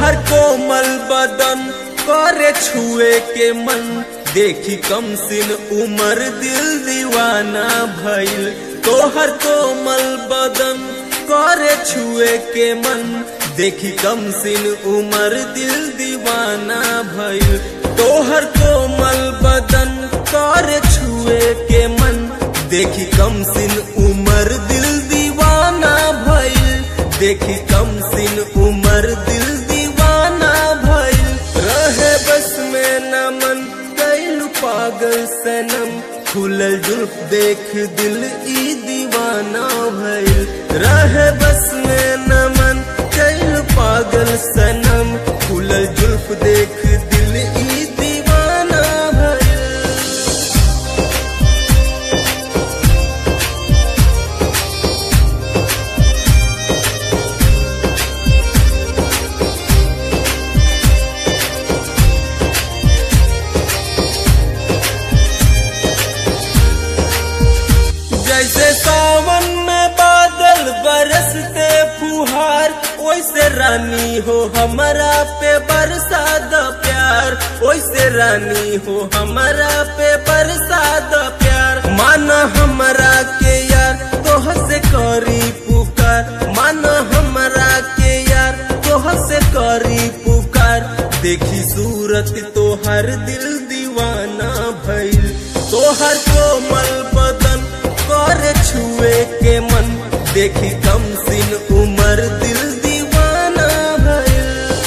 तोहर कोमल बदन करे छुए के मन देखी कम सिन उमर दिल दीवाना भइल तोहर कोमल बदन करे छुए के मन देखी कम सिन उमर दिल दीवाना भइल तोहर कोमल बदन करे छुए के मन देखी कम सिन उमर दिल दीवाना भइल देखी कम सिन उमर दिल दीवाना भइल रहे बस में न मन कैलू पागल सनम खुलल जुल्फ देख दिल ई दीवाना भइल रहे बस में न मन कैलू पागल सनम खुलल जुल्फ देख दिल ई दीवाना भइल जैसे सावन में बादल बरसते फुहार वैसे रानी हो हमारा पे बरसा द प्यार वैसे रानी हो हमारा पे बरसा द प्यार माना हमारा के यार तोह से करी पुकार माना हमारा के यार तोह से करी पुकार देखी सूरत तोहर दिल दीवाना भइल तोहर कोमल बदन कर छुए के मन देखी कम सिन उमर दिल दीवाना भइल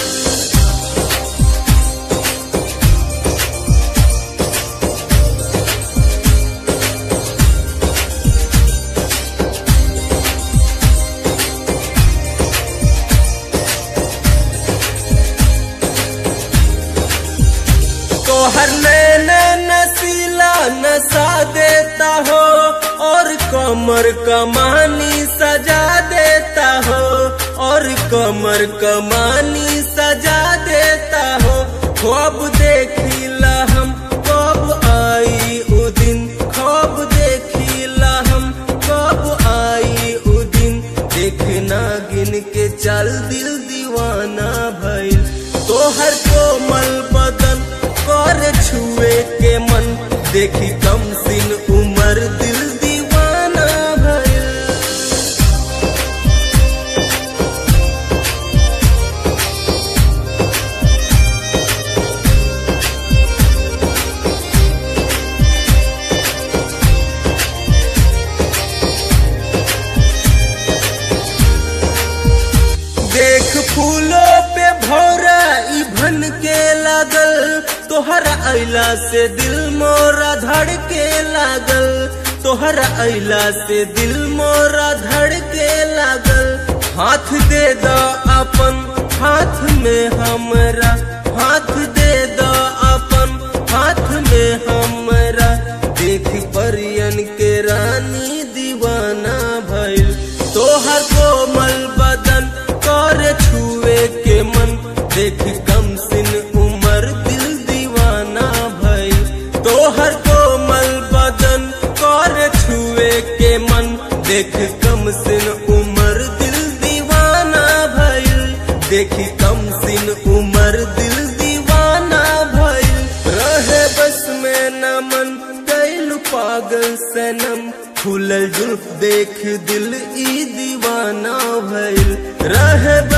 तोहर नैना नसीला नशा देता हो और कमर कमानी सजा देता हो और कमर कमानी सजा देता हो ख्वाब देखिला हम कब आई उ दिन ख्वाब देखिला हम कब आई उ दिन देखना गिन के चल दिल दीवाना भइल तोहर कोमल बदन कर छुए के मन देखी कम सिन उमर दिल दीवाना भइल देख फूलों पे भौरा ई भन के लागल तोहरा अइला से दिल मोरा धड़ के लागल तोहरा अइला से दिल मोरा धड़ के लागल हाथ दे द अपन हाथ में हमरा हाथ दे द अपन हाथ में हमरा देख परियन के रानी दीवाना भइल तोहर कोमल बदन कर छुए के मन देख कम सिन उमर दिल दीवाना भइल तोहर कोमल बदन कर छुए के मन देख कम सिन उमर दिल दीवाना भइल देखी कम सिन उमर दिल दीवाना भइल रहे बस में न मन कैलू पागल सनम खुलल जुल्फ देख दिल ई दीवाना भइल रहे बस